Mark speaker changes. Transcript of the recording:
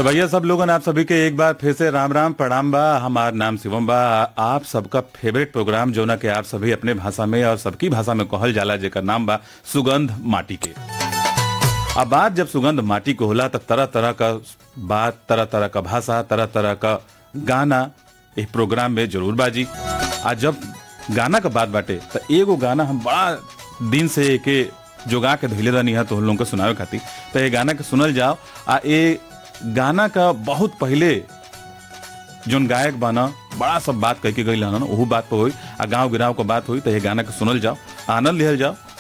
Speaker 1: तो भैया सब लोगन आप सभी के एक बार फिर से राम राम प्रणाम बा हमार नाम शिवम बा आप सबका फेवरेट प्रोग्राम जो ना कि आप सभी अपने भाषा में और सबकी भाषा में कहल जाला जेकर नाम बा सुगंध माटी के अब बात जब सुगंध माटी को होला तो तरह तरह का बात तरह तरह का भाषा तरह तरह का गाना इस प्रोग्राम में जरूर बाजी आ जब गाना का बात बाटे तो एगो गाना हम बड़ा दिन से एके जोगा के धैले रहनी है तो हम लोगों को सुनावे खातिर तो ये गाना के सुनल जाओ आ ये गाना का बहुत पहले जोन गायक बाना बड़ा सब बात कह के गई ना ओहू बात पर हुई आ गाँव गिराव का बात हुई तो ये गाना के सुनल जाओ आनंद लिहल जाओ